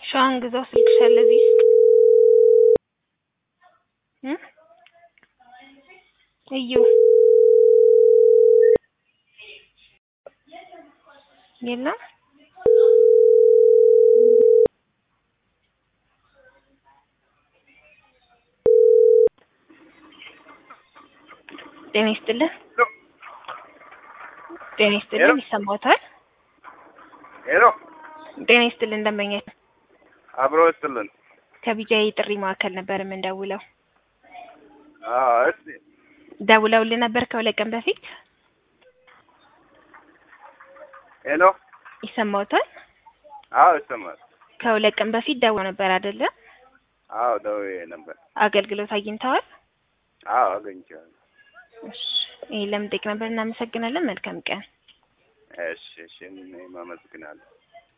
ሸዋን ግዛው ስልክሻል እዚህ ውስጥ እ እዩ የለም ጤና ይስጥልን ጤና ይስጥልን ይሰማዎታል ሄሎ ጤና ይስጥልን ደንበኛ አብሮ ይስጥልን። ከቢጃይ ጥሪ ማዕከል ነበር የምንደውለው አዎ እስቲ ደውለውልን ነበር ከሁለት ቀን በፊት ሄሎ ይሰማዎታል አዎ ይሰማል። ከሁለት ቀን በፊት ደውለው ነበር አይደለ አዎ ደውዬ ነበር። አገልግሎት አግኝተዋል አዎ አገኝቼዋለሁ። እሺ ይሄን ለምን ጠይቅ ነበር እናመሰግናለን መልካም ቀን እሺ እሺ እኔም አመሰግናለሁ።